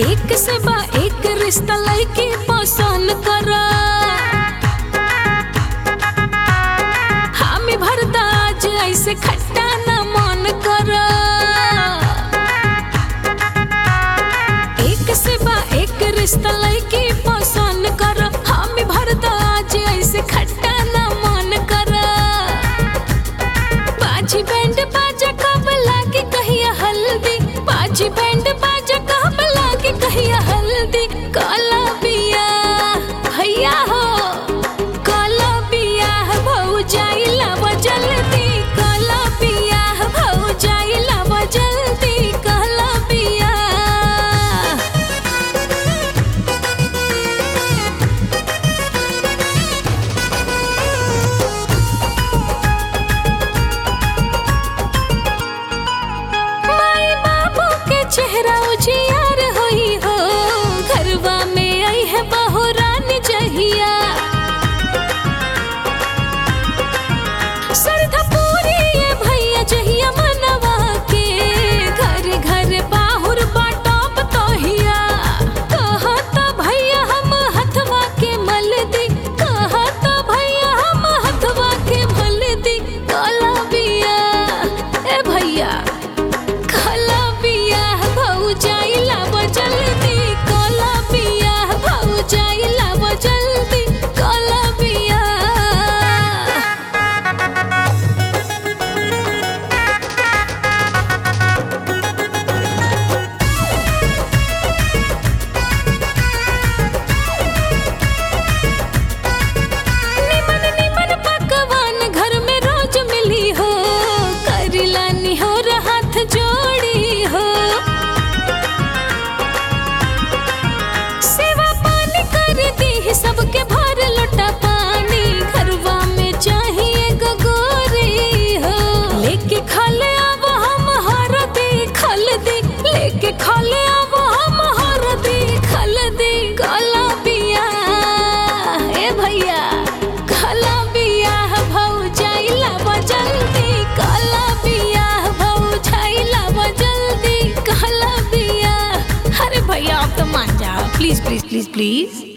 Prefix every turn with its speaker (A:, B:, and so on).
A: एक से बा एक रिश्ता लड़की पसंद कर हामी भरदा आज ऐसे खट्टा न मन कर एक से बा एक रिश्ता लड़की पसंद कर हामी भरदा आज ऐसे खट्टा न मन कर बाजी बैंड बाजा कब लागे कहिया हल्दी बाजी बैंड बाजा कब लागे कहिया हल्दी काला बिया भैया हो काला बिया भौ जाइला वो जल्दी काला बिया भौ जाइला वो जल्दी काला बिया माई बाबू के चेहरा उजियार होई हो घरवा में आई है बहुरानी जहिया सरधा पूरी ये भैया जहिया मनवा के घर घर बाहुर बाटोप तोहिया कहता भैया हम हथवा के मल दी कहता भैया हम हथवा के मल दी काला बिया ए भैया काला बिया भौ जाइला वो जल्दी काला बिया भौ जाइला वो जल्दी काला बिया निमन निमन पकवान घर में रोज मिली हो करिला निहोर हाथ जोड़ी हो सेवा पानी कर दी सबके भर लोटा पानी घरवा में चाहिए गगोरी हो लेके खले अब हम हर दी खल दी लेके खले अब हम हर दी खल दी काला बिया ए भैया काला बिया भौ जाइला वो जल्दी काला बिया भौ जाइला वो जल्दी काला बिया अरे भैया आप तो मान जाओ प्लीज प्लीज प्लीज प्लीज